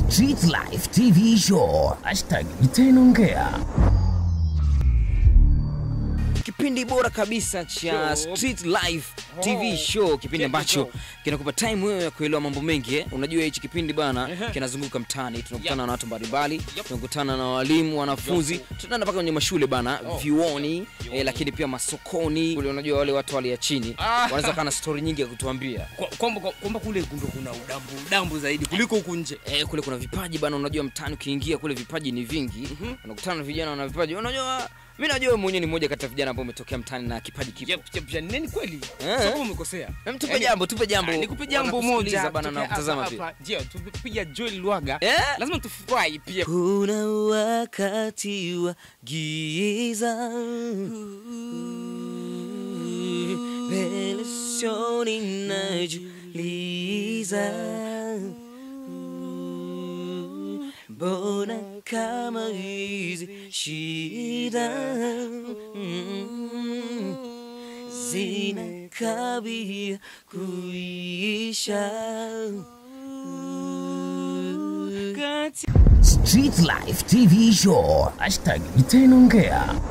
Street Life TV Show. Hashtag itainongea. kipindi bora kabisa cha Street Life TV show, kipindi ambacho kinakupa time wewe ya kuelewa mambo mengi eh. Unajua hichi kipindi bana kinazunguka mtaani, tunakutana na watu mbalimbali, tunakutana na walimu, wanafunzi, tunaenda mpaka kwenye mashule bana, vyuoni eh, lakini pia masokoni kule. Unajua wale watu wale ya chini wanaweza kana story nyingi ya kutuambia Kwa- kwamba kwamba kule ndo kuna udambu udambu zaidi kuliko huku nje Eh, kule kuna vipaji bana, unajua mtaani ukiingia kule vipaji ni vingi. Unakutana na vijana wana vipaji. Unajua mimi najua wewe mwenyewe ni mmoja kati ya vijana ambao umetokea mtaani na kipaji kipo. Yep, yep, yep, nini kweli Eh. Sababu umekosea Em, tupe Yaani- jambo, tupe jambo. Ah, nikupe jambo Wanakusikiliza moja bana na tupe kutazama hapa, pia. hapa. Ndio, tupiga Joel Lwaga Eh? lazima tufurahi pia Kuna wakati wa giza mbele sioni najiuliza, mbona kama hizi shida zinakabia kuisha Kati- Street Life TV Show. Hashtag itainongea.